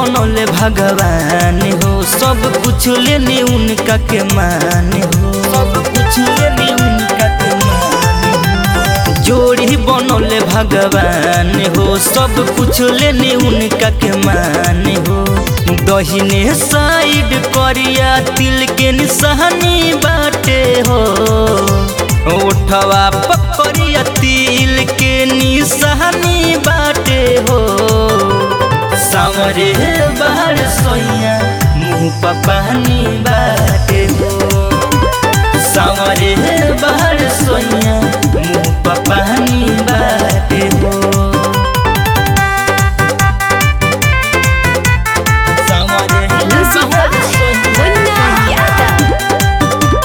बनौले भगवान हो सब कुछ लेने उनका के मान हो सब कुछ लेने उनका के मान हो जोड़ी बनौले भगवान हो सब कुछ लेने उनका के मान हो दहिने साइड करिया तिल के निशानी बाटे हो उठवा पकड़िया तिल के निशानी बाटे हो सावरे बाहर सोइया मुँह पर पानी बाटे हो सावरे बाहर सोइया मुँह पर पानी बाटे हो सावरे Music बाहर by सोइया Munna Yadav.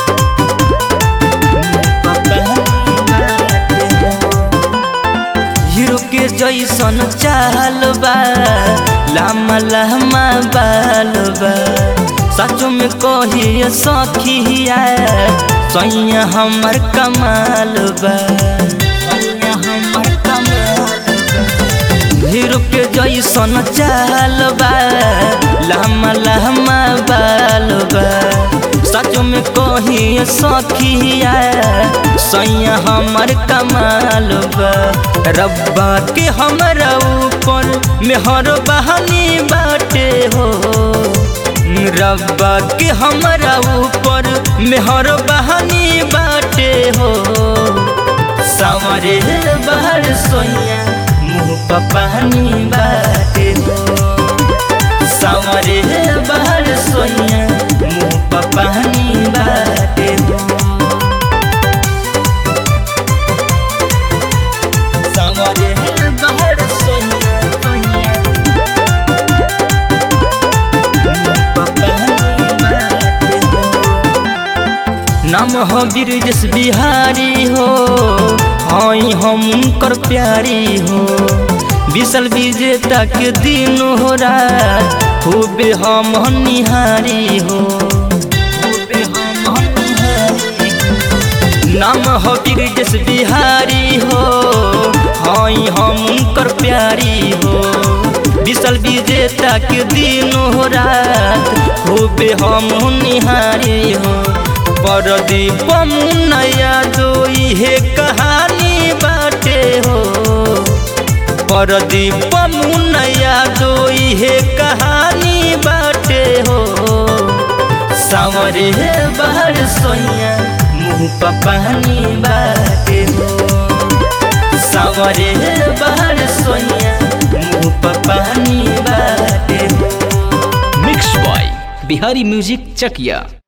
हीरो के जैसन चाल बा लामा लामा बाल बा सचो में कहिए सखिया सैया हमर कमाल बा सैया हमर कमाल बा। हीरो के जैसन चाल बा लामा लामा बाल बा सच में कही सखिया सैया हमर कमाल बा रब्बा के हमरा ऊपर मेहर बहानी बाटे हो रब्बा के हमरा ऊपर मेहर बहानी बाटे हो सावरे बाहर सोइया मुँह पर पानी बाटे हो सावरे बाहर सोइया मुँह पर पानी बाटे हो सावरे बाहर सोइया सोइया मुँह पर पानी बाटे हो नाम हो ब्रिजेश बिहारी हो हई हम उनकर प्यारी हो विशल विजेता के दिन हो रात खूबे हम निहारी हो खूबे हम निहारी हो। नाम हो ब्रिजेश बिहारी हो हई हम उनकर प्यारी हो विशल विजेता के दिन हो रात खूबे हम निहारी हो परदीप मुनैया दो इहे कहानी बाटे हो परदीप मुनैया दो इहे कहानी बाटे हो सावरे बाहर सोइया मुँह पर पानी बाटे हो सावरे बाहर सोइया मुँह पर पानी बाटे हो मिक्स बॉय बिहारी म्यूजिक चकिया